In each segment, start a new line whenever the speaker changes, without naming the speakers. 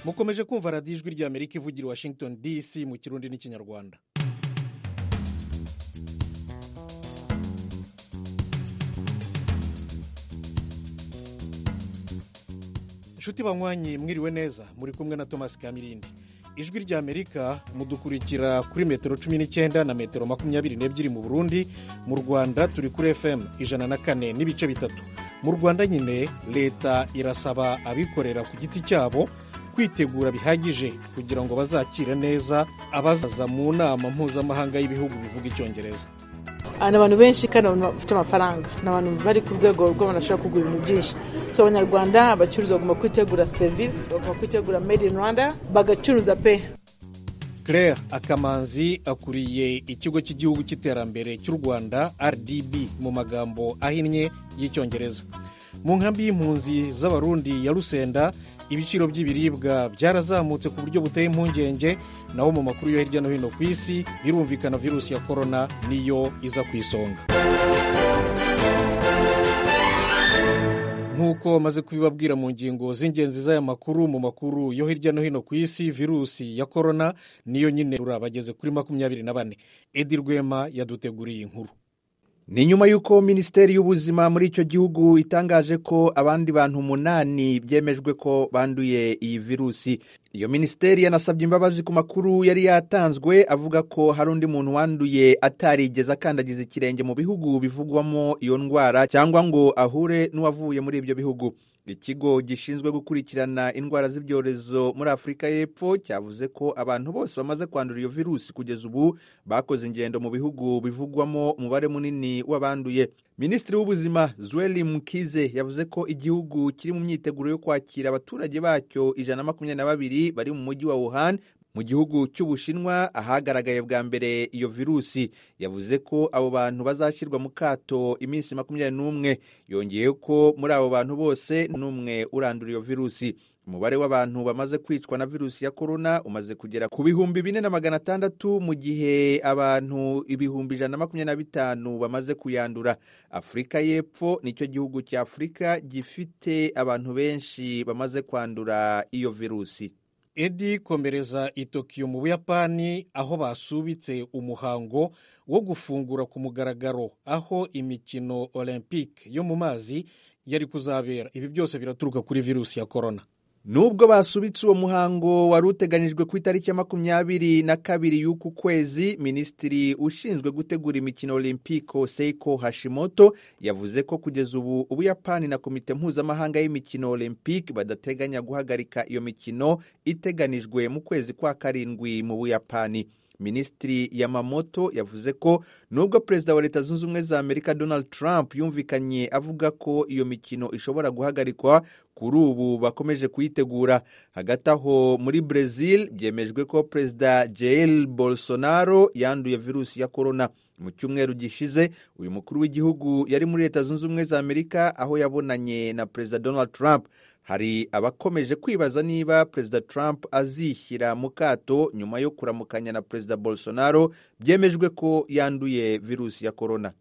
mukomeje kumva radiyo ijwi ry'amerika ivugira i washington dc mu kirundi n'ikinyarwanda inshuti banywanyi mwiriwe neza muri kumwe na thomas kamirindi ijwi ry'amerika mudukurikira kuri metero cumi n'icyenda na metero makumyabiri n'ebyiri mu burundi mu rwanda turi kuri fm ijana na kane n'ibice bitatu mu rwanda nyine leta irasaba abikorera ku giti cyabo kwitegura bihagije kugira ngo bazakire neza abazaza mu nama mpuzamahanga y'ibihugu bivuga icyongereza
ni abantu benshi kandi abantu bafite amafaranga ni abantu bari ku rwego rw'abantu bashobora kugura ibintu byinshi so abanyarwanda abacuruzi bagomba kwitegura serivisi bagomba kwitegura made in rwanda bagacuruza pe
claire akamanzi akuriye ikigo cy'igihugu cy'iterambere cy'u rwanda rdb mu magambo ahinnye y'icyongereza mu nkambi y'impunzi z'abarundi ya rusenda ibiciro by'ibiribwa byarazamutse ku buryo buteye impungenge naho mu makuru yo hirya no hino ku isi birumvikana virusi ya korona niyo iza ku isonga nk'uko maze kubibabwira mu ngingo z'ingenzi z'aya makuru mu makuru yo hirya no hino ku isi virusi ya korona niyo nyine bageze kuri makumyabiri na bane edi rwema yaduteguriye inkuru
ni nyuma y'uko minisiteri y'ubuzima muri icyo gihugu itangaje ko abandi bantu umunani byemejwe ko banduye iyi virusi iyo minisiteri yanasabye imbabazi ku makuru yari yatanzwe avuga ko hari undi muntu wanduye atarigeze akandagiza ikirenge mu bihugu bivugwamo iyo ndwara cyangwa ngo ahure n'uwavuye muri ibyo bihugu ikigo gishinzwe gukurikirana indwara z'ibyorezo muri afurika y'epfo cyavuze ko abantu bose bamaze kwandura iyo virusi kugeza ubu bakoze ingendo mu bihugu bivugwamo umubare munini w'abanduye minisitiri w'ubuzima zuweli mukize yavuze ko igihugu kiri mu myiteguro yo kwakira abaturage bacyo ijana na makumyabiri na babiri bari mu mujyi wa wuhan mu gihugu cy'ubushinwa ahagaragaye bwa mbere iyo virusi yavuze ko abo bantu bazashyirwa mu kato iminsi makumyabiri n'umwe yongeye ko muri abo bantu bose n'umwe urandura iyo virusi umubare w'abantu bamaze kwicwa na virusi ya korona umaze kugera ku bihumbi bine na magana atandatu mu gihe abantu ibihumbi ijana na makumyabiri na bitanu bamaze kuyandura afurika y'epfo nicyo gihugu cya afurika gifite abantu benshi bamaze kwandura iyo virusi
edi komereza i tokiyo mu buyapani aho basubitse umuhango wo gufungura ku mugaragaro aho imikino olympique yo mu mazi yari kuzabera ibi byose biraturuka kuri virusi ya korona
nubwo basubitse uwo muhango wari uteganijwe ku itariki ya makumyabiri na kabiri y'uku kwezi minisitiri ushinzwe gutegura imikino olimpiko seiko hashimoto yavuze ko kugeza ubu ubuyapani na komite mpuzamahanga y'imikino olympique badateganya guhagarika iyo mikino iteganijwe mu kwezi kwa karindwi mu buyapani minisitiri yamamoto yavuze ko nubwo perezida wa leta zunze ubumwe za amerika donald trump yumvikanye avuga ko iyo mikino ishobora guhagarikwa kuri ubu bakomeje kuyitegura hagati aho muri brezil byemejwe ko perezida jair bolsonaro yanduye virusi ya korona mu cyumweru gishize uyu mukuru w'igihugu yari muri leta zunze ubumwe za amerika aho yabonanye na perezida donald trump hari abakomeje kwibaza niba perezida trump azishyira mu kato nyuma yo kuramukanya na perezida bolsonaro byemejwe ko yanduye virusi ya korona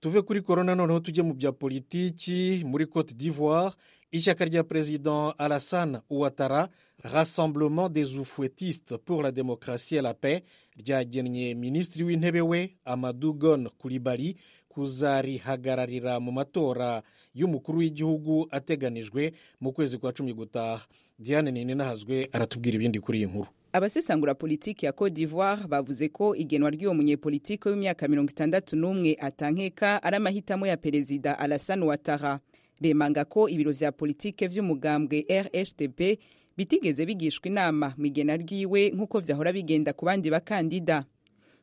tuve kuri korona noneho tujye mu bya politiki muri cote d'ivoire ishyaka rya perezida alassane ouattara rassemblement des oufouettistes pour la démocratie et la paix ryagennye minisitiri w'intebe we amadugon kuribari kuzarihagararira mu matora y'umukuru w'igihugu ateganijwe mu kwezi kwa cumi gutaha diane ninahazwe aratubwira ibindi kuri iyi nkuru
abasesangura politiki ya cote d'ivoire bavuze ko igenwa ry'uwo munyepolitiki w'imyaka mirongo itandatu n'umwe atankeka ari amahitamo ya perezida alassane ouattara bemanga ko ibiro vya politike vy'umugambwe rhtp bitigeze bigishwa inama mu igena ryiwe nk'uko vyahora bigenda ku bandi bakandida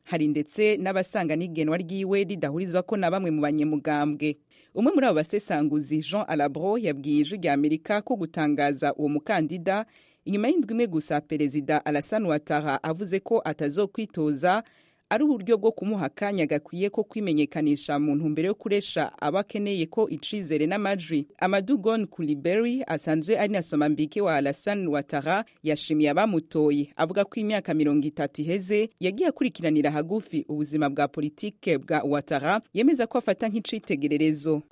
hari ndetse n'abasanga n'igenwa ryiwe ridahurizwako na bamwe mu banyamugambwe umwe muri abo basesanguzi jean alabro yabwiye ijwi rya amerika ko gutangaza uwo mukandida inyuma y'indwi imwe gusa perezida alassane ouattara avuze ko atazokwitoza ari uburyo bwo kumuha akanya gakwiye ko kwimenyekanisha mu ntumbero yo kuresha aba akeneye ko icizere n'amajwi amadugon kuliberi asanzwe ari na somambike wa alasan watara yashimiye abamutoye avuga ko imyaka mirongo itatu iheze yagiye akurikiranira hagufi ubuzima bwa politike bwa watara yemeza ko afata nk'icitegererezo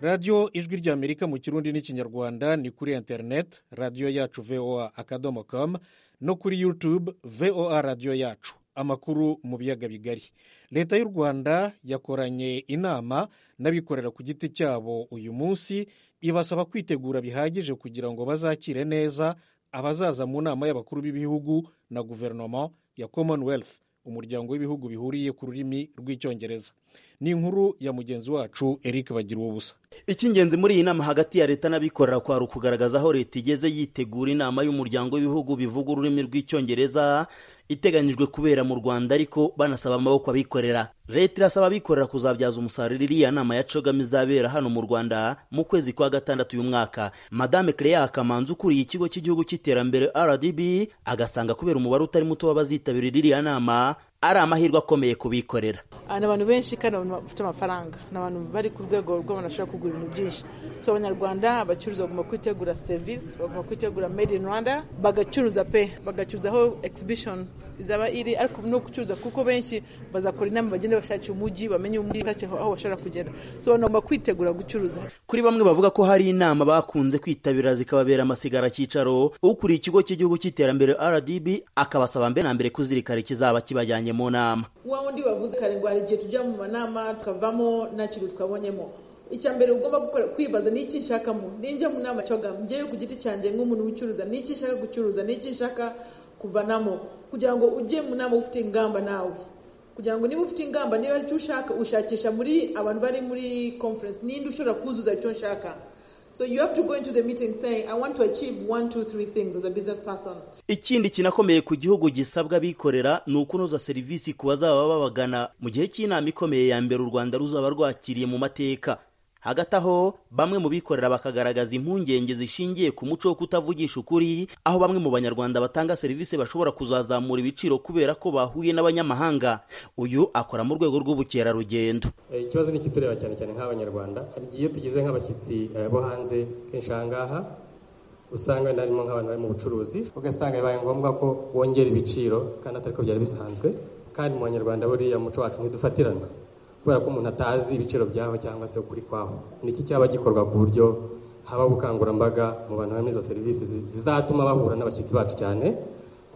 radiyo ijwi ry'amerika mu kirundi n'ikinyarwanda ni kuri interineti radiyo yacu voa akadomo komu no kuri yutube voa radiyo yacu amakuru mu biyaga bigari leta y'u rwanda yakoranye inama n'abikorera ku giti cyabo uyu munsi ibasaba kwitegura bihagije kugira ngo bazakire neza abazaza mu nama y'abakuru b'ibihugu na guverinoma ya commonwealth umuryango w'ibihugu bihuriye ku rurimi rw'icyongereza ni inkuru ya mugenzi wacu eric bagira uwo busa
icy'ingenzi muri iyi nama hagati ya leta n'abikorera kwari ukugaragaza aho leta igeze yitegura inama y'umuryango w'ibihugu bivuga ururimi rw'icyongereza iteganyijwe kubera mu rwanda ariko banasaba amaboko abikorera leta irasaba abikorera kuzabyaza umusaruro iriya nama ya cogama izabera hano mu rwanda mu kwezi kwa gatandatu uyu mwaka madame cleya kamanzi ukuriye ikigo cy'igihugu cy'iterambere rdb agasanga kubera umubare utari muto w'abazitabirira iriya nama ari amahirwe akomeye kubikorera
ni abantu benshi kandi abantu bafite amafaranga ni abantu bari ku rwego rw'abantu bashobora kugura ibintu byinshi so abanyarwanda abacuruzi bagomba kwitegura serivisi bagomba kwitegura made in rwanda bagacuruza pe bagacuruza aho exhibition izaba iri ariko no gucuruza kuko benshi bazakora inama bagenda bashakira umujyi bamenye umujyi aho bashobora kugera so bagomba kwitegura gucuruza
kuri bamwe bavuga ko hari inama bakunze kwitabira zikababera amasigara cyicaro ukuriye ikigo cy'igihugu cy'iterambere rdb akabasaba mbere na mbere kuzirikana ikizaba kibajyanye mu nama
wa wundi wavuze kare ngo hari igihe tujya mu manama tukavamo nta kintu twabonyemo icya mbere ugomba gukora kwibaza ni iki nshakamo ninjya mu nama cyangwa njyewe ku giti cyanjye nk'umuntu wicuruza ni iki nshaka gucuruza ni iki nshaka kuvanamo kugira ngo ujye mu nama ufite ingamba nawe kugira ngo niba ufite ingamba niba ari cyo ushaka ushakisha muri abantu bari muri conference ninde ushobora kuzuza icyo nshaka so you have to go into the meeting saying i want to achieve one two three things as a business person
ikindi kinakomeye ku gihugu gisabwa abikorera ni ukunoza serivisi ku bazaba babagana mu gihe cy'inama ikomeye ya mbere u rwanda ruzaba rwakiriye mu mateka hagati aho bamwe mu bikorera bakagaragaza impungenge zishingiye ku muco wo kutavugisha ukuri aho bamwe mu banyarwanda batanga serivisi bashobora kuzazamura ibiciro kubera ko bahuye n'abanyamahanga uyu akora mu rwego rw'ubukerarugendo
ikibazo ni ikitureba cyane cyane nk'abanyarwanda iyo tugeze nk'abashyitsi bo hanze kenshi aha ngaha usanga wenda harimo nk'abantu bari mu bucuruzi ugasanga bibaye ngombwa ko wongera ibiciro kandi atari ko byari bisanzwe kandi mu banyarwanda buriya muco wacu ntidufatirana kubera ko umuntu atazi ibiciro byaho cyangwa se ukuri kwaho niki cyaba gikorwa ku buryo haba ubukangurambaga mu bantu barimo izo serivisi zizatuma bahura n'abashyitsi bacu cyane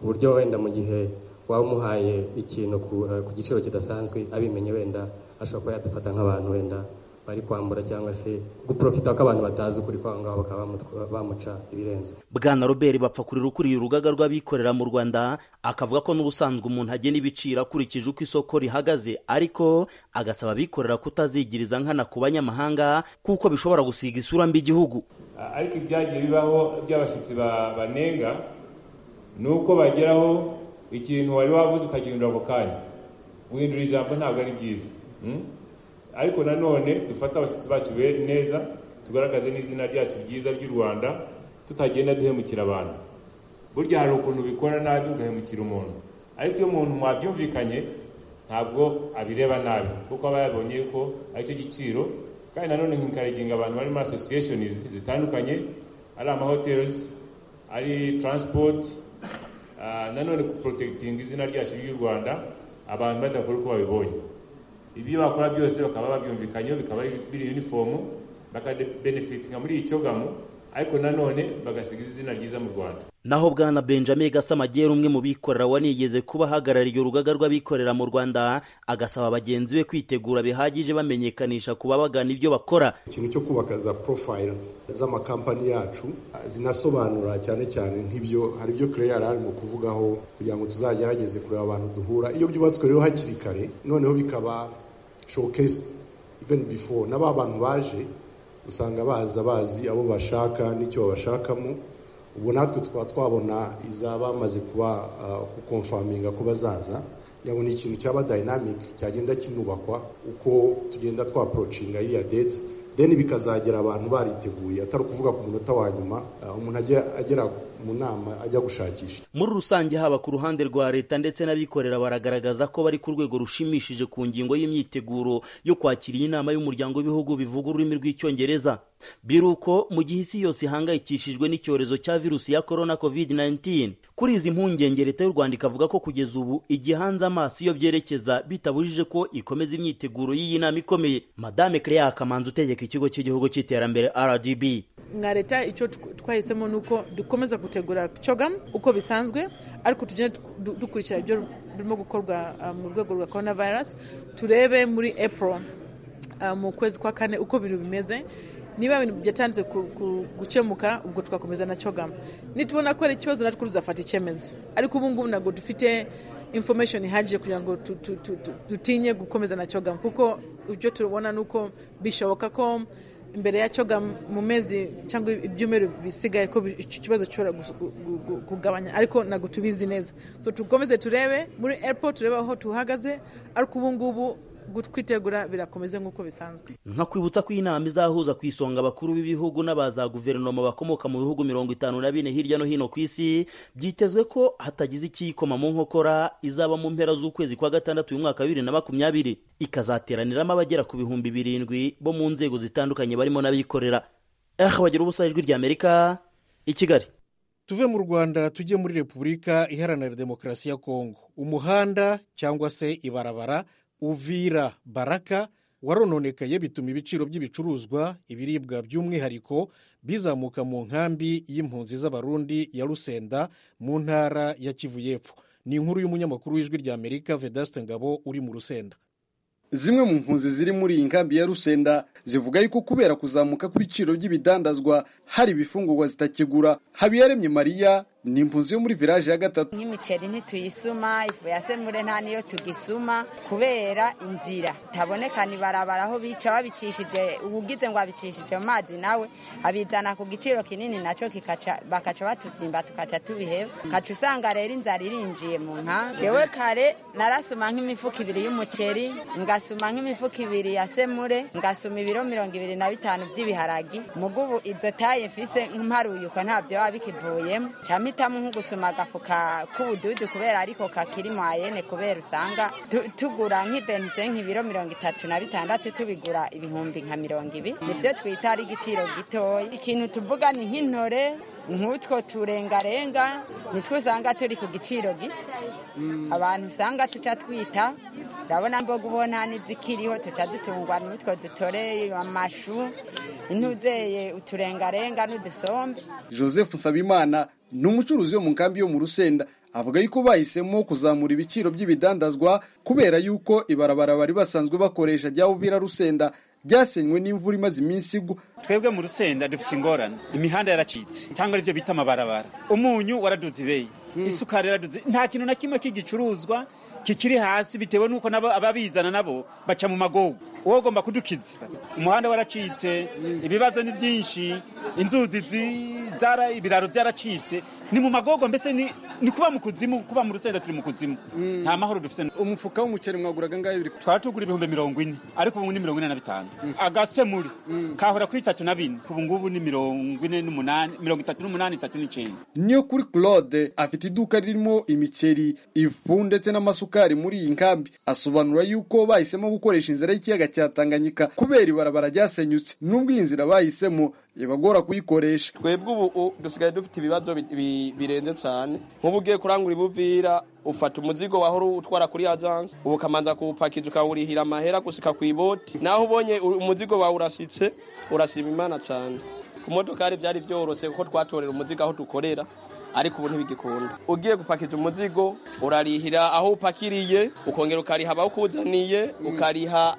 ku buryo wenda mu gihe waba umuhaye ikintu ku giciro kidasanzwe abimenye wenda ashobora kuba yadufata nk'abantu wenda bari kwambura cyangwa se guprofita ko abantu batazi ukuri kw'aho ngaho bakaba bamuca ibirenze
bwana robert bapfakurira ukuriye urugaga rw'abikorera mu rwanda akavuga ko n'ubusanzwe umuntu agena ibiciro akurikije uko isoko rihagaze ariko agasaba abikorera kutazigiriza nkana ku banyamahanga kuko bishobora gusiga isura mbi igihugu
ariko ibyagiye bibaho by'abashyitsi banenga ni uko bageraho ikintu wari wabuze ukagihindura ako kanya guhindura ijambo ntabwo ari byiza ariko nanone dufate abashyitsi bacu neza tugaragaze n'izina ryacu ryiza ry'u rwanda tutagenda duhemukira abantu burya hari ukuntu bikora nabi ugahemukira umuntu ariko iyo umuntu mwabyumvikanye ntabwo abireba nabi kuko aba yabonye ko aricyo giciro kandi nanone nkikariginga abantu bari muri asosiyesheni zitandukanye ari amahoteli ari taransipoti nanone kuporotegitinga izina ryacu ry'u rwanda abantu badakora uko babibonye ibyo bakora byose bakaba babyumvikanyeho bikaba biri yunifomu bakabenefitinga muri iyi cogamu ariko nanone bagasiga izina ryiza mu rwanda
naho bwana benjamin gasamagera umwe mu bikorera wanigeze kuba ahagarariye urugaga rw'abikorera mu rwanda agasaba bagenzi be kwitegura bihagije bamenyekanisha ku babagana ibyo bakora
ikintu cyo kubaka za porofayiro z'amakampani yacu zinasobanura cyane cyane nk'ibyo hari ibyo kure yari arimo kuvugaho kugira ngo tuzagerageze kureba abantu duhura iyo byubatswe rero hakiri kare noneho bikaba showcase even before na ba bantu baje usanga baza bazi abo bashaka n'icyo babashakamo ubu natwe tukaba twabona iza bamaze kuba gukomfaminga ko bazaza yabo ni ikintu cyaba dayinamike cyagenda kinubakwa uko tugenda twaporocinga iriya dete deni bikazagera abantu bariteguye atari ukuvuga ku munota wa nyuma umuntu agera mu nama ajya gushakisha
muri rusange haba ku ruhande rwa leta ndetse n'abikorera baragaragaza ko bari ku rwego rushimishije ku ngingo y'imyiteguro yo kwakira iyi nama y'umuryango w'ibihugu bivuga ururimi rw'icyongereza biruko mu gihe isi yose ihangayikishijwe n'icyorezo cya virusi ya korona kovidi 19 kuri izi mpungenge leta y'u rwanda ikavuga ko kugeza ubu igihanze amaso iyo byerekeza bitabujije ko ikomeza imyiteguro y'iyi nama ikomeye madame Clea kamanzi utegeka ikigo cy'igihugu cy'iterambere rdb
nka leta icyo tw- twahisemo ni uko dukomeza gutegura cogamu uko bisanzwe ariko tugenda dukurikira ibyo birimo gukorwa ah, mu rwego rwa korona virusi turebe muri april ah, mu kwezi kwa kane uko ibintu bimeze niba ibintu byatanze ku- ku- gukemuka ubwo tugakomeza na cogamu nitubona ko ari ikibazo natwe tuzafata icyemezo ariko ubu ngubu ntabwo dufite information ihagije kugira ngo tu- tu- tu- tu- dutinye gukomeza na cogamu kuko ibyo tubona ni uko bishoboka ko imbere ya cogamu mu mezi cyangwa ibyumweru bisigaye ko bi- iki kibazo gishobora gus- gu- gu- gu- kugabanya ariko ntabwo tubizi neza so tukomeze turebe muri airport turebe aho tuhagaze ariko ubu ngubu gu- kwitegura birakomeze nk'uko bisanzwe
nka kwibutsa ko inama izahuza ku isonga abakuru b'ibihugu n'abaza guverinoma bakomoka mu bihugu mirongo itanu na bine hirya no hino ku isi byitezwe ko hatagize ikiyikoma mu nkokora izaba mu mpera z'ukwezi kwa gatandatu uyu mwaka wa bibiri na makumyabiri ikazateraniramo abagera ku bihumbi birindwi bo mu nzego zitandukanye barimo n'abikorera eh bagira ubusa ijwi ry'amerika i kigali
tuve mu rwanda tujye muri repubulika iharanira demokarasi ya kongo umuhanda cyangwa se ibarabara uvira baraka warononekaye bituma ibiciro by'ibicuruzwa ibiribwa by'umwihariko bizamuka mu nkambi y'impunzi z'abarundi ya rusenda mu ntara ya kivu y'epfo ni inkuru y'umunyamakuru w'ijwi ry'amerika vedaste ngabo uri mu rusenda
zimwe mu mpunzi ziri muri iyi nkambi ya rusenda zivuga yuko kubera kuzamuka kw'ibiciro by'ibidandazwa hari ibifungurwa zitakigura habiyaremye mariya ni impunzi yo muri viraje ya gatatu
nk'imiceri ntituyisuma ifu ya semure nta niyo tugisuma kubera inzira itabonekana ibarabara aho bica babicishije ugize ngo abicishije mu mazi nawe abizana ku giciro kinini nacyo kikaca- bakaca batuzimba tukaca tubiheba ukaca usanga rero inzara irinjiye mu nkambi jewe kare narasuma nk'imifuka ibiri y'umuceri ngasuma nk'imifuka ibiri ya semure ngasuma ibiro mirongo ibiri na bitanu by'ibiharagi mugubu izo taye mfise mparuye uko ntabyo biba bikivuyemo camitamo nko gusuma agafuka k'ubududu kubera ariko kakiri mu ayene kubera usanga tu- tugura nk'ibenise nk'ibiro mirongo itatu na bitandatu tubigura ibihumbi nka mirongo ibi nibyo twita ari igiciro gitoya ikintu tuvuga ni nk'intore nk'utwo turengarenga nitwo usanga turi ku giciro gito abantu usanga tuca twita urabona mbo ubona n'izikiriho tuca dutungwa n'utwo dutoreye amashu ntuzeye uturengarenga n'udusombe
joseph nsabimana ni umucuruzi wo mu nkambi yo mu rusenda avuga yuko bahisemo kuzamura ibiciro by'ibidandazwa kubera yuko ibarabara bari basanzwe bakoresha rya uvira rusenda ryasenywe n'imvura imaze iminsi igwa
twebwe mu rusenda dufite ingorane imihanda yaracitse cyangwa aribyo bita amabarabara umunyu waraduze ibeyi isukari yaraduze nta kintu na kimwe k'igicuruzwa kikiri hasi bitewe n'uko nabo ababizana nabo baca mu magogo wowe ugomba kudukiza umuhanda waracitse ibibazo ni byinshi inzuzi zi- zara ibiraro byaracitse ni mu magogo mbese ni ni kuba mu kuzimu kuba mu rusenda turi mu kuzimu nta mahoro dufite
umufuka w'umuceri mwaguraga angahe biri
twari tugura ibihumbi mirongo ine ariko ubu ni mirongo ine na bitanu agasemuri kahora kuri itatu na bine ubu ngubu ni mirongo ine n'umunani mirongo itatu n'umunani itatu n'icyenda
niyo kuri claude afite iduka ririmo imiceri ifu ndetse n'amasukari muri iyi nkambi asobanura yuko bahisemo gukoresha inzira y'ikiyaga cya tanganyika kubera ibarabara ryasenyutse n'ubwo iyi nzira bahisemo ibagora kuyikoresha
twebwe ubu u- dusigaye dufite ibibazo bi- bi- birenze cyane nk'ubu ugiye kurangura ibuvira ufata umuzigo wahora utwara kuri ajanse ubu ukamanza kuwupakiza ukawurihira amahera gusika ku iboti naho ubonye u- umuzigo wawe urasitse urashima imana cyane ku modokari byari byoroshye kuko twatorera umuzigo aho dukorera ariko ubu ntibigikunda ugiye gupakiza umuzigo urarihira aho upakiriye ukongera ukariha abawukuzaniye ukariha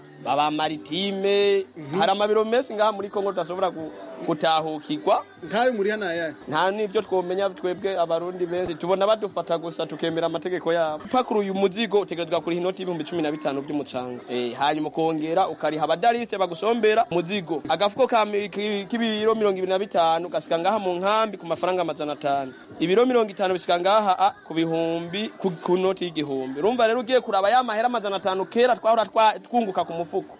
abamaritime hari amabiro menshi ngaha muri kongo tudashobora gu- gutahukirwa
nkayo muri hano ayahe
nta n'ibyo twomenya twebwe abarundi benshi tubona badufata gusa tukemera amategeko yabo upakuruye umuzigo utegerezwa kuriha inoti y'ibihumbi cumi na bitanu by'umucanga Eh, hanyuma ukongera ukariha abadarise bagusombera umuzigo agafuko ka mi- ki- k'ibiro mirongo ibiri na bitanu gasika ngaha mu nkambi ku mafaranga amajana atanu ibiro mirongo itanu bisika ngaha a, ku bihumbi ku ku noti y'igihumbi urumva rero ugiye kuraba ya mahera amajana atanu kera twahora twa- twunguka ku mufuko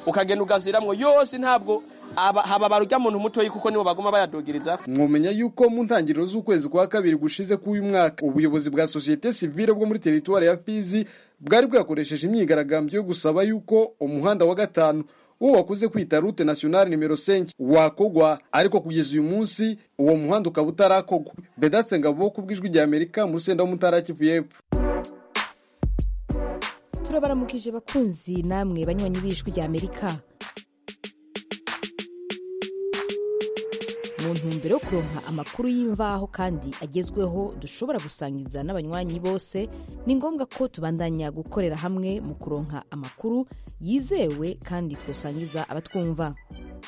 ukagenda ugaziramwo yose ntabwo aba- haba barurya muntu mutoyi kuko nibo baguma bayadogereza
mwomenya yuko mu ntangiriro z'ukwezi kwa kabiri gushize k'uyu mwaka ubuyobozi bwa sosiyete sivile bwo muri teritwari ya fizi bwari bwakoresheje imyigaragambyo yo gusaba yuko umuhanda wa gatanu uwo wakuze kwita rute nationale nimero senke wakogwa ariko kugeza uyu munsi uwo muhanda ukaba utarakogwa bedatse ngabo ku bw'ijwi rya amerika mu rusenda w'umutara kivu y'epfo
turabaramukije bakunzi namwe banywanyi b'ijwi rya amerika mu ntumbero yo kuronka amakuru y'imvaho kandi agezweho dushobora gusangiza n'abanywanyi bose ni ngombwa ko tubandanya gukorera hamwe mu kuronka amakuru yizewe kandi twosangiza abatwumva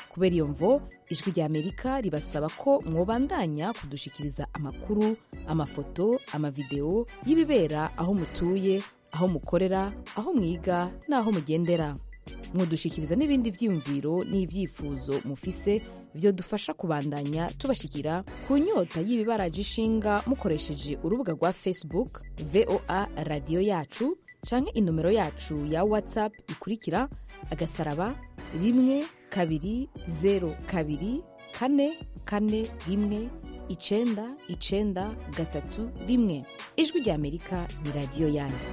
kubera iyo mvo ijwi rya amerika ribasaba ko mwobandanya kudushikiriza amakuru amafoto amavideo y'ibibera aho mutuye aho mukorera aho mwiga n'aho mugendera mudushikiriza n'ibindi byiyumviro n'ibyifuzo mufise byo dufasha kubandanya tubashikira ku nyota y'ibibaraje ishinga mukoresheje urubuga rwa facebook voa radiyo yacu canke inomero yacu ya whatsapp ikurikira agasaraba rimwe kabiri zeru kabiri kane kane rimwe icenda icenda gatatu rimwe ijwi rya amerika ni radiyo yanyu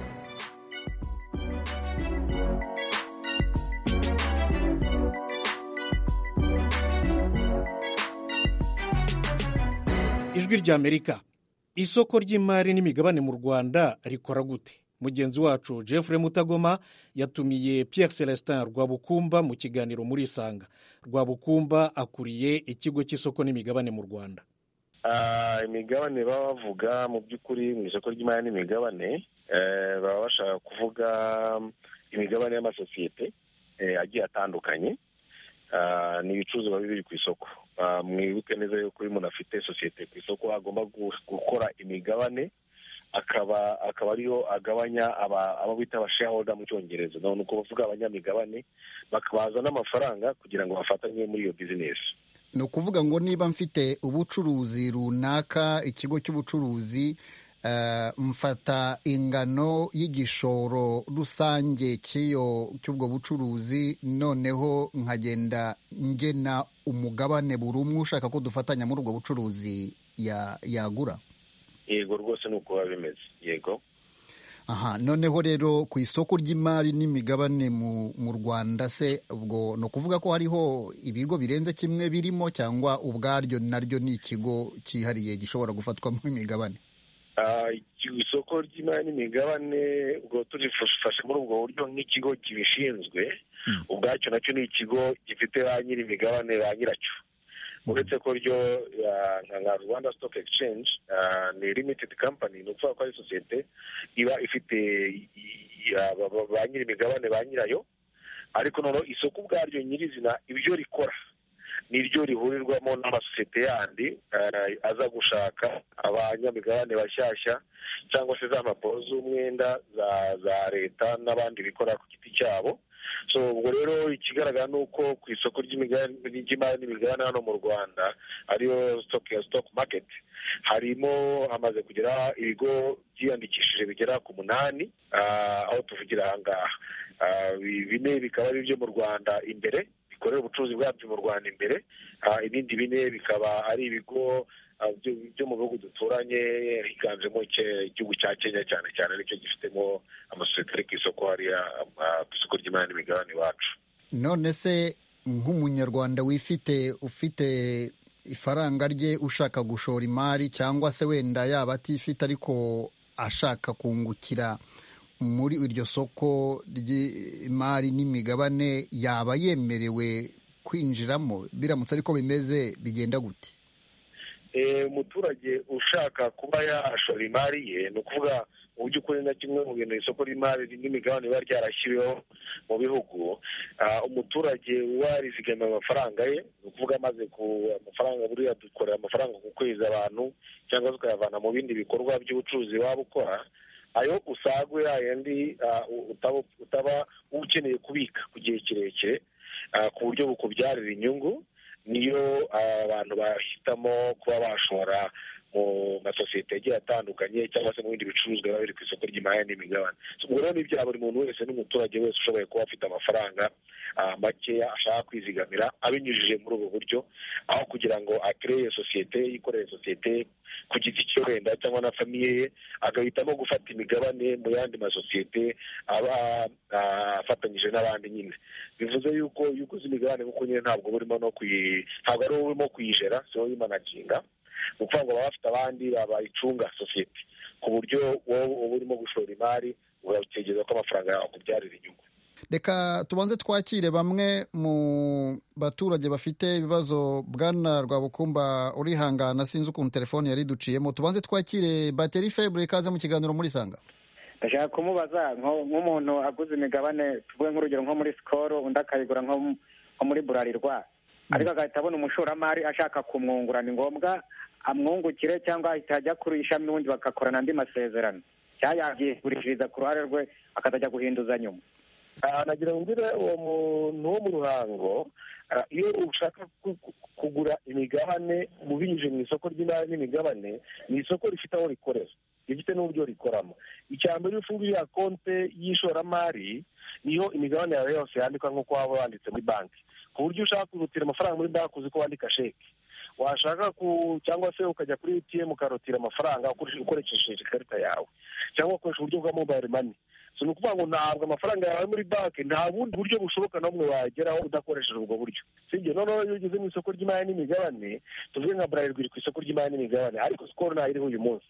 ijwi rya amerika isoko ry'imari n'imigabane mu rwanda rikora gute mugenzi wacu jeffrey mutagoma yatumiye pierre celestin rwabukumba mu kiganiro muri isanga rwabukumba akuriye ikigo cy'isoko n'imigabane mu rwanda
imigabane baba bavuga mu by'ukuri mu isoko ry'imari n'imigabane baba bashaka kuvuga imigabane y'amasosiyete agiye atandukanye ni ibicuruzwa biba biri ku isoko mwibuke neza yuko iyo umuntu afite sosiyete ku isoko agomba gukora imigabane akaba akaba ariyo agabanya abo bita abashahoda mu cyongereza ni ukuvuga abanyamigabane bakabazana n'amafaranga kugira ngo bafatanye muri iyo bizinesi
ni ukuvuga ngo niba mfite ubucuruzi runaka ikigo cy'ubucuruzi mfata ingano y'igishoro rusange cy'iyo cy'ubwo bucuruzi noneho nkagenda ngena umugabane buri umwe ushaka ko dufatanya muri ubwo bucuruzi yagura
yego rwose ni uko biba bimeze yego
aha noneho rero ku isoko ry'imari n'imigabane mu rwanda se ubwo ni ukuvuga ko hariho ibigo birenze kimwe birimo cyangwa ubwaryo naryo ni ikigo cyihariye gishobora gufatwamo imigabane
isoko ry'imari n'imigabane ubwo turifashe muri ubwo buryo nk'ikigo kibishinzwe ubwacyo nacyo ni ikigo gifite ba nyir'imigabane ba nyiracyo uretse ko ryo nka rwanda stock exchange ni limited company ni ukuvuga ko ari sosiyete iba ifite ba nyir'imigabane ba nyirayo ariko noneho isoko ubwaryo nyirizina ibyo rikora niryo rihurirwamo n'amasosiyete yandi aza gushaka abanyamigabane bashyashya cyangwa se za mpapuro z'umwenda za leta n'abandi bikora ku giti cyabo so ubwo rero ikigaragara ni uko ku isoko ry'imari n'imigabane hano mu rwanda ariyo stock market harimo hamaze kugera ibigo byiyandikishije bigera ku munani aho tuvugira aha ngaha bine bikaba ari ibyo mu rwanda imbere bikorera ubucuruzi bwabyo mu rwanda imbere ibindi bine bikaba ari ibigo byo mu bihugu duturanye higanjemo igihugu cya kenya cyane cyane aricyo gifitemo amasosiyete ari ku isoko hariya ku isoko ry'imari n'imigabane iwacu
none se nk'umunyarwanda wifite ufite ifaranga rye ushaka gushora imari cyangwa se wenda yaba atifite ariko ashaka kungukira muri iryo soko ry'imari n'imigabane yaba yemerewe kwinjiramo biramutse ariko bimeze bigenda gute
umuturage ushaka kuba yashora imari ye ni ukuvuga mu by'ukuri na kimwe mu bintu isoko ry'imari n'imigabane biba ryarashyiriweho mu bihugu umuturage warizigamiye amafaranga ye ni ukuvuga amaze ku amafaranga buriya dukorera amafaranga ku kwezi abantu cyangwa se ukayavana mu bindi bikorwa by'ubucuruzi waba ukora ayo usagwe yayandi utaba ukeneye kubika ku gihe kirekire ku buryo bukubyarira inyungu niyo abantu bahitamo kuba bashora mu masosiyete agiye atandukanye cyangwa se mu bindi bicuruzwa biba biri ku isoko ry'imari n'imigabane ubwo rero ni ibya buri muntu wese n'umuturage wese ushoboye kuba afite amafaranga makeya ashaka kwizigamira abinyujije muri ubu buryo aho kugira ngo akereye sosiyete yikorere sosiyete ku giti cyo wenda cyangwa na famiye ye agahitamo gufata imigabane mu yandi masosiyete aba ah, afatanyije n'abandi nyine bivuze yuko iyo uguze imigabane kuko nyine ntabwo uba urimo no kuyi ntabwo ari wowe urimo kuyijera si wowe uyimanaginga ni ukuvuga ngo baba bafite abandi bayicunga sosiyete ku buryo wowe uba urimo gushora imari urategereza ko amafaranga yawe akubyarira inyungu
reka tubanze twakire bamwe mu baturage bafite ibibazo bwana rwabukumba urihangana sinzi ukuntu telefone yari duciyemo tubanze twakire bateri febure ikaze mu kiganiro muri sanga
ndashaka kumubaza nko- nk'umuntu aguze imigabane tuvuge nk'urugero nko muri sikoro undi akayigura nko mu- nko muri burarirwa ariko agahita abona umushoramari ashaka kumwungura ni ngombwa amwungukire cyangwa ahita ajya kuri ishami n'ubundi bagakorana andi masezerano cyangwa yabyigurishiriza ku ruhare rwe akazajya guhinduza nyuma
Ah, nagira ngo ngire uwo muntu wo mu ruhango ah, iyo ushaka ku- ku- kugura imigabane ubinyujije mu isoko ry'imari n'imigabane ni isoko rifite aho rikorera rifite n'uburyo rikoramo icya mbere iyo ufunguye ya konte y'ishoramari niyo imigabane yawe yose yandikwa nk'uko waba wanditse muri banki ku buryo ushaka kwihutira amafaranga muri banki uzi ko wandika sheke washaka ku cyangwa se ukajya kuri atm ukarotira amafaranga ukoresheje- ukoresheje ikarita yawe cyangwa ukoresha uburyo bwa mobile money so ni ukuvuga ngo ntabwo amafaranga yawe ari muri banki nta bundi buryo bushoboka n'umwe wageraho udakoresheje ubwo buryo sibyo noneho iyo ugeze mu isoko ry'imari n'imigabane tuvuge nka burarirwa iri ku isoko ry'imari n'imigabane ariko sikoro ntayo iriho uyu munsi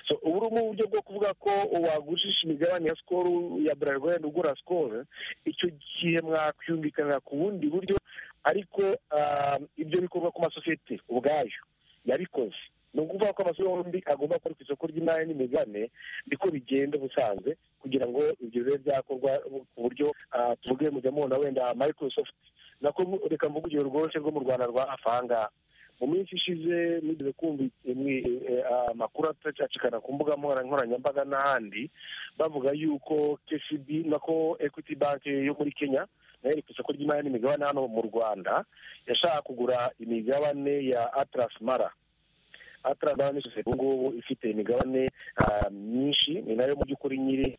so ubu ni uburyo bwo kuvuga ko wagujisha imigabane ya sikoro ya burarirwa wenda ugura sikoro icyo gihe mwakwiyumvikanira ku bundi buryo ariko ah, ibyo bikorwa ku masosiyete ubwayo yabikoze ni ukuvuga ko amasoko yombi agomba gukora ku isoko ry'imari n'imigabane niko bigenda ubusanzwe kugira ngo ibyo bibe byakorwa ku buryo ah, tuvuge mujya mubona wenda microsoft nako reka mvuge urugero rworoshye rwo mu rwanda rwa hafi aha ngaha mu minsi ishize mugeze kumva imwe- eh, amakuru atacacikana ku mbuga nkoranya- nkoranyambaga n'ahandi bavuga yuko kcb nako equity bank yo muri kenya nayo iri ku isoko ry'imari n'imigabane hano mu rwanda yashaka kugura imigabane ya atlas mara ataragana n'isosiyete ubu ngubu ifite imigabane ah, myinshi ni nayo mu by'ukuri nyiri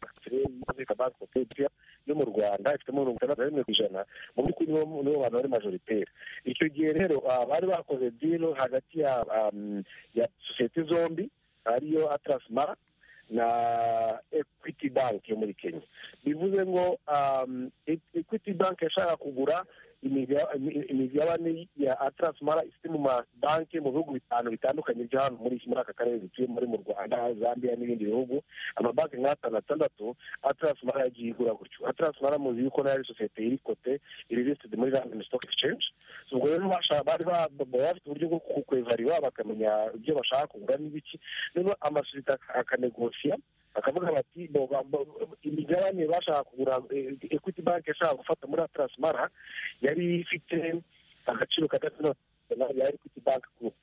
banki yo mu rwanda ifitemo mirongo itandatu na rimwe ku ijana mu by'ukuri nibo nibo bantu bari majoritaire icyo gihe rero ah, bari bakoze dilo hagati ya am, ya sosiyete zombi ariyo atlas mara na equity bank yo muri kenya bivuze ngo am, E- equity bank yashaka kugura imiga- imi- imigabane ya atlas mara ifite mu mabanki mu bihugu bitanu bitandukanye byo hano muri muri aka karere dutuye muri mu rwanda zambia n'ibindi bihugu amabanki nk'atanu atandatu atlas mara yagiye igura gutyo atlas mara muzi yuko nayo ari sosiyete iri kote iri listed muri london stock exchange So ubwo rero basha- bari ba- baba bafite uburyo bwo kukwevariwa bakamenya ibyo bashaka kugura n'ibiki noneho amasosiyete ak- akanegosia bakavuga bati bo- ba- ba- imigabane bashaka kugura eh, equity bank yashaka gufata muri atlas mara yari ifite agaciro kadatono ya equity bank group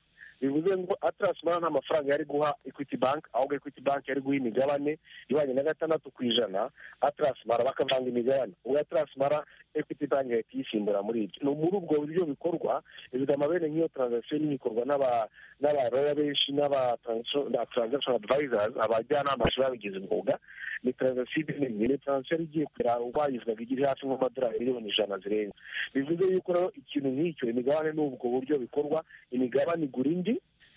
bivuze ngo atlas mara nta mafaranga yari guha equity bank ahubwo equity bank yari guha imigabane ibanye na gatandatu ku ijana atlas mara bakavanga imigabane ubwo atlas mara equity bank yahita iyisimbura muri ibyo ni muri ubwo buryo bikorwa izigama bene nk'iyo transaction nini ikorwa n'aba n'abaroya benshi n'aba transo- na transaction advisors abajyanama bashobora babigize umwuga ni transaction nini ni transaction yari igiye kugera ubayizwaga igi hafi nk'amadolari miliyoni ijana zirenga bivuze yuko rero ikintu nk'icyo imigabane n'ubwo buryo bikorwa imigabane igura indi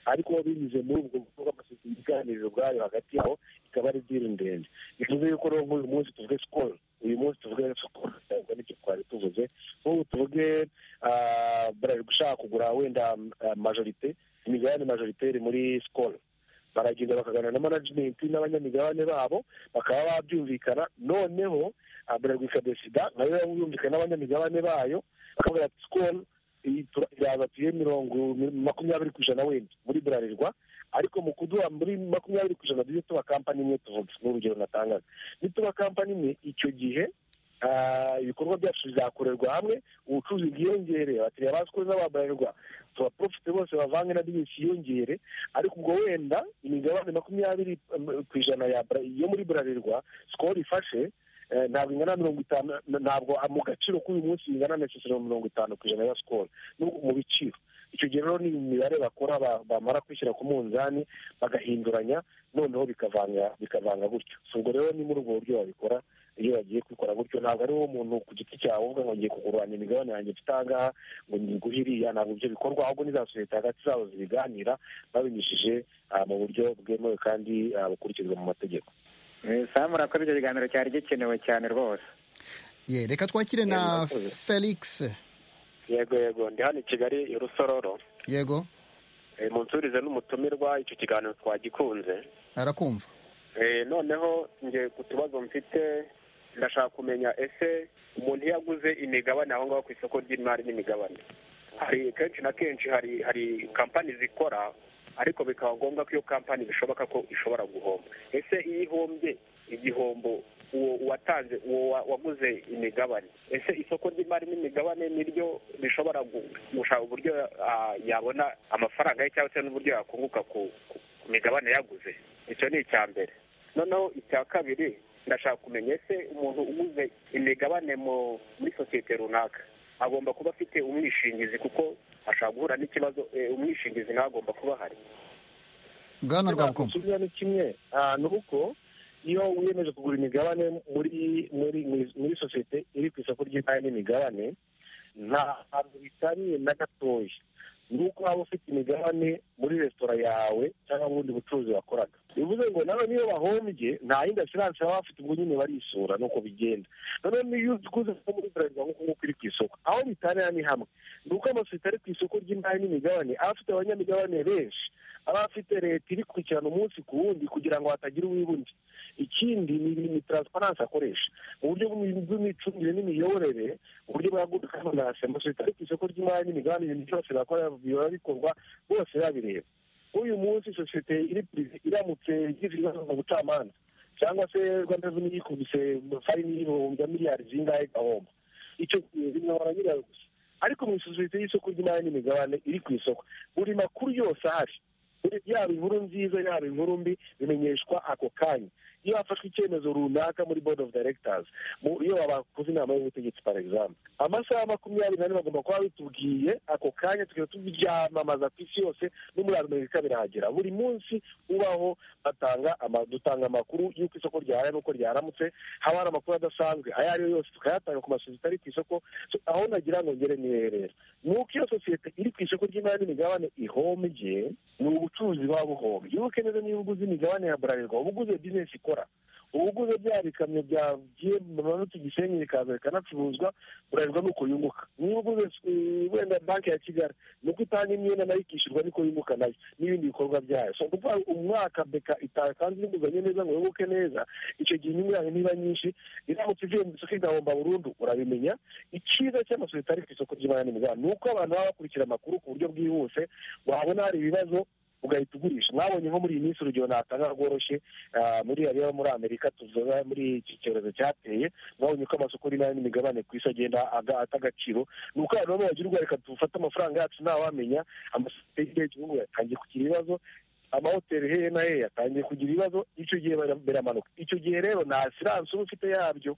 ariko binyuze muri ubwo buryo bw'amasosiyete iganiriro ubwayo hagati yabo ikaba ari diri ndende bivuze yuko rero nk'uyu munsi tuvuge sikoro uyu munsi tuvuge sikoro ntabwo nicyo twari tuvuze nk'ubu tuvuge ah, burarirwa ushaka kugura wenda ah, majorite imigabane majoritaire muri sikoro baragenda bakaganira na management n'abanyamigabane babo bakaba babyumvikana noneho ah, burarirwa ikadesida nayo yumvikana n'abanyamigabane bayo bakavuga ati sikoro iraza tuye mirongo makumyabiri ku ijana wenda muri burarirwa ariko mu kuduha muri makumyabiri ku ijana tujye tuba kampani imwe tuvuga ni urugero natangaga nituba kampani imwe icyo gihe ah, ibikorwa byacu bizakorerwa hamwe ubucuruzi bwiyongere abakiriya ba sikoro n'ababarirwa tubaprofite bose bavange na bizinesi yiyongere ariko ubwo wenda imigabane makumyabiri um, ku ijana ya Bra- yo muri burarirwa sikoro ifashe eh, ntabwo ingana na mirongo itanu na- ntabwo ah, mu gaciro k'uyu munsi ingana na sesero mirongo itanu ku ijana ya sikoro n'ubwo mu biciro icyo gihe rero ni imibare bakora ba- bamara kwishyira ku munzani bagahinduranya noneho bikavanga bikavanga gutyo So ubwo rero ni muri ubwo buryo babikora iyo bagiye kubikora gutyo ntabwo ari wowe muntu ku giti cyawe uvuga ngo ngiye kugurana imigabane yanjye mfite aha ngaha ngo ngiguhe iriya ntabwo ibyo bikorwa ahubwo ni za sosiyete hagati zabo zibiganira babinyujije ah, mu buryo bwemewe kandi ah, bukurikizwa mu mategeko
saa murakoze icyo kiganiro cyari gikenewe cyane rwose
ye reka twakire na
murakoze.
felix
yego yego ndi hano i kigali i rusororo
yego
Eh, munsurize n'umutumirwa icyo kiganiro twagikunze
arakumva
Eh, noneho nge ku tubazo mfite ndashaka kumenya ese umuntu iyo aguze imigabane aho ngaho ku isoko ry'imari n'imigabane hari kenshi na kenshi hari hari kampani zikora ariko bikaba ngombwa ko iyo kampani bishoboka ko ishobora guhomba ese iyo ihombye igihombo uwo watanze uwo wa- waguze imigabane ese isoko ry'imari n'imigabane niryo rishobora gu- gushaka uburyo ah, yabona amafaranga ye cyangwa se n'uburyo yakunguka ku ku- ku migabane yaguze icyo ni icya mbere noneho icya kabiri ndashaka kumenya ese umuntu uguze imigabane mu- muri sosiyete runaka agomba kuba afite umwishingizi kuko ashobora guhura n'ikibazo eh, umwishingizi ntagomba kuba ahari
bwana
rwabukoma kimwe ni kimwe Ah, ni uko iyo wiyemeje kugura imigabane muri muri muri- muri sosiyete iri ku isoko ry'imari n'imigabane nta hantu bitaniye na gatoya ni uko waba ufite imigabane muri resitora yawe cyangwa mu bundi bucuruzi wakoraga bivuze ngo nawe niyo bahombye nta yindi asiranse baba bafite ubwo nyine barisura nuko bigenda noneho niyo uguze nko muri bralirwa nk'uko nguko iri ku isoko aho bitanira ni hamwe ni uko amasosiyete ari ku isoko ry'imari n'imigabane aba afite abanyamigabane benshi aba afite leta iri gukurikirana umunsi ku wundi kugira ngo hatagira uwibundi ikindi ni ni taransifaransa akoresha mu buryo bw'imi- bw'imicungire n'imiyoborere uburyo bwa gudu kamanasi amasosiyete ari ku isoko ry'imari n'imigabane ibintu byose bakora biba bikorwa bose babireba uyu munsi sosiyete iri purive iramutse igize ibibazo mu bucamanza cyangwa se rwanda reveni yikubise fayini y'ibihumbi na miliyari zingahe igahomba icyo gihe bimwobora nyirayo gusa ariko mu isosiyete y'isoko ry'imari n'imigabane iri ku isoko buri makuru yose ahari Buri- yaba inkuru nziza yaba inkuru mbi bimenyeshwa ako kanya iyo hafashwe icyemezo runaka muri board of directors mu- iyo bakoze inama y'ubutegetsi par exemple amasaha makumyabiri n'ane bagomba kuba bitubwiye ako kanya tukaba tubyamamaza ku isi yose no muri amerika birahagera buri munsi ubaho batanga ama- dutanga amakuru y'uko isoko ryahaye n'uko ryaramutse haba hari amakuru adasanzwe ayo ari yo yose tukayatanga ku masosiyete ari ku isoko So, aho nagira ngo ngere niherera ni uko iyo sosiyete iri ku isoko ry'imari n'imigabane ihombye ni ubucuruzi buba buhombye ubu keneza niba uguze imigabane ya burarirwa uba uguze bizinesi ikora uba uguze bya bikamyo byagiye bimanutse igisenyi bikaza bikanacuruzwa burarirwa ni uko yunguka niba uguze eh, wenda banki ya kigali ni uko itanga imyenda nayo ikishyurwa niko yunguka nayo n'ibindi bikorwa byayo so ni ukuvuga ngo umwaka beka itakanze inguzanyo neza ngo yunguke neza icyo gihe inyungu yayo niba nyinshi iramutse ivuye mu isoko igahomba burundu urabimenya icyiza cy'amasosiyete ari ku isoko ry'imari n'imigabane ni uko abantu baba bakurikira amakuru ku buryo bwihuse wabona hari ibibazo ugahita ugurisha mwabonye nko muri iyi minsi urugero natanga rworoshye ah, muri ariya muri amerika tuzoba muri iki cyorezo cyateye mwabonye ko amasoko y'imari n'imigabane ku isi agenda aga- ata agaciro ni uko abantu baba bagira ubwo reka dufate amafaranga yacu ntawamenya amasosiyete y'igihe gihugu yatangiye kugira ibibazo amahoteli hehe na hehe yatangiye kugira ibibazo icyo gihe bara- biramanuka icyo gihe rero nta siranse uba ufite yabyo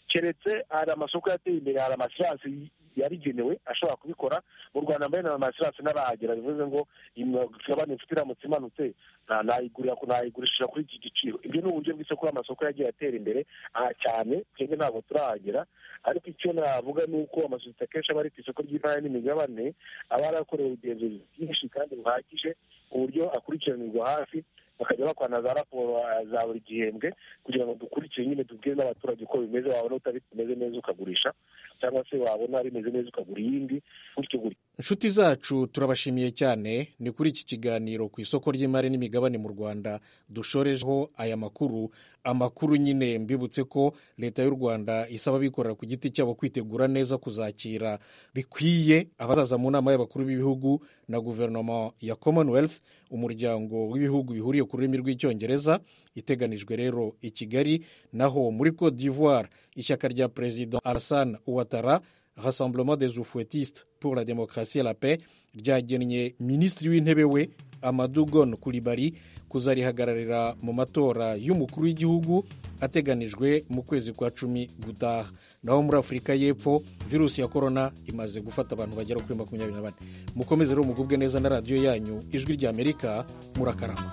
keretse hari amasoko yateye imbere hari amasiranse yabigenewe ashobora kubikora mu rwanda mbere na amasiranse n'abahagera bivuze ngo imigabane mfite iramutse imanutse nta- nayigurira nayigurishije kuri iki giciro ibyo ni uburyo bw'isoko amasoko yagiye atera imbere aha cyane twebwe ntabwo turahagera ariko icyo navuga ni uko amasosiyete akenshi aba ari ku isoko ry'imari n'imigabane aba yarakorewe ubugenzuzi bwinshi kandi buhagije ku buryo akurikiranirwa hafi bakajya bakwana za raporo ah, za buri gihembwe kugira ngo dukurikire nyine tubwire n'abaturage uko bimeze wabona bitameze neza ukagurisha cyangwa se wabona bimeze neza ukagura iyindi gutyo gutyo
inshuti zacu turabashimiye cyane ni kuri iki kiganiro ku isoko ry'imari n'imigabane mu rwanda dushorejeho aya makuru amakuru nyine mbibutse ko leta y'u rwanda isaba abikorera ku giti cyabo kwitegura neza kuzakira bikwiye abazaza mu nama y'abakuru b'ibihugu na guverinoma ya commonwealth umuryango w'ibihugu bihuriye ku rurimi rw'icyongereza iteganijwe rero i kigali naho muri cote d'ivoire ishyaka rya perezida alassane ouattara Rassemblement des Oufouettistes pour la démocratie et la paix ryagennye minisitiri w'intebe we amadugon kuribari kuzarihagararira mu matora y'umukuru w'igihugu ateganijwe mu kwezi kwa cumi gutaha naho muri afurika y'epfo virusi ya korona imaze gufata abantu bagera kuri makumyabiri na bane mukomeze rero mugubwe neza na radiyo yanyu ijwi ry'amerika murakarama